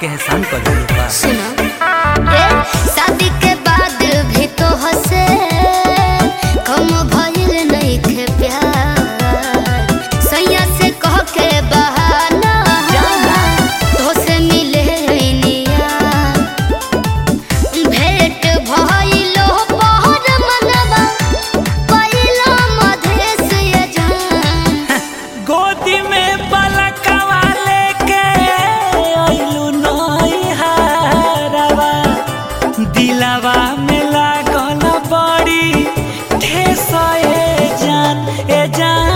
के एहसान कर दिल बा सुनो ए शादी के बाद भी तो हंसे कम भइल नहीं के प्यार सैया से कह के बहाना तो से मिले निया भेंट भइलो पहर मनवा पहिला मधेश ये जान गोदी में पलकवा लेके आइलू नैहरवा दिलवा में लागल बड़ी ठेस ए जान ए जान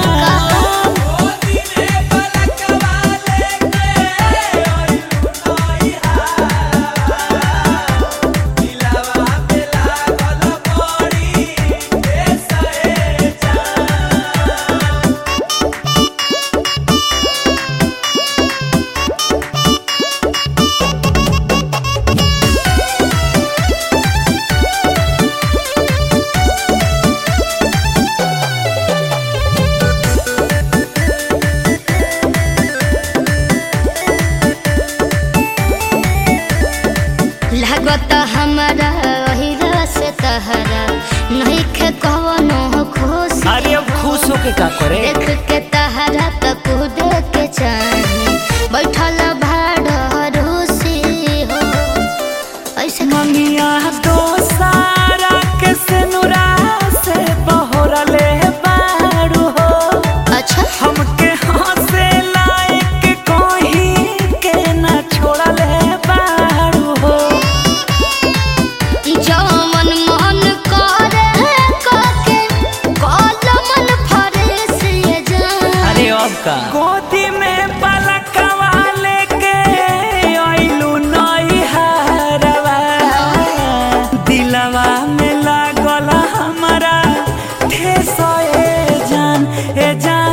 लागत हमारा अहिरा से तहरा नहीं के कवनो खुश अरे अब खुश होके का करे देख के तहरा त कूद के चाही बैठल भाड़ रूसी हो ऐसे मंगिया तो सारा के सिनुरा से बहरले बारू हो अच्छा हमके हंसे लायक कहीं के ना छोड़ले बारू हो जवन मन करे काके कल मन फरेस ये जान अरे अब का गोदी में पलकवा लेके आइलू नैहरवा दिलवा में लागल हमारा ठेस ए जान ए जान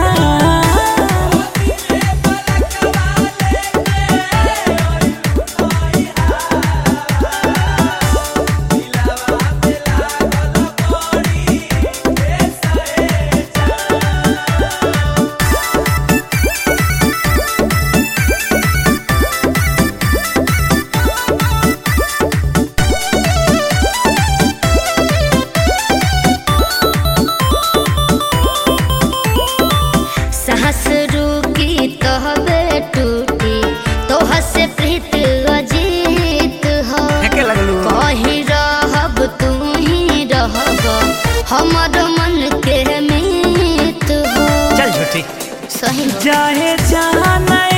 साहस रुकी तहबे टूटी तोह से प्रीत अजीत हो फेंके लगलू कही रहब तू ही रहब हमर मन के मीत हो चल झूठी सही चाहे जाना